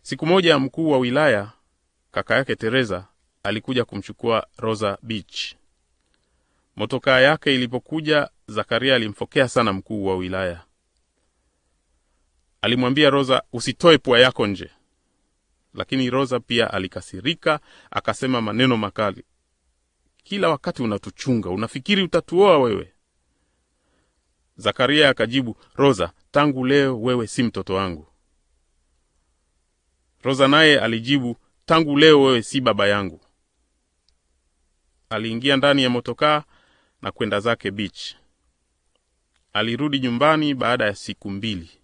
Siku moja mkuu wa wilaya kaka yake Teresa alikuja kumchukua Rosa Beach. Motokaa yake ilipokuja, Zakaria alimfokea sana mkuu wa wilaya. Alimwambia Rosa, usitoe pua yako nje, lakini Rosa pia alikasirika, akasema maneno makali, kila wakati unatuchunga, unafikiri utatuoa wewe? Zakaria akajibu, Rosa, tangu leo wewe si mtoto wangu. Rosa naye alijibu, tangu leo wewe si baba yangu. Aliingia ndani ya motokaa na kwenda zake beach. Alirudi nyumbani baada ya siku mbili.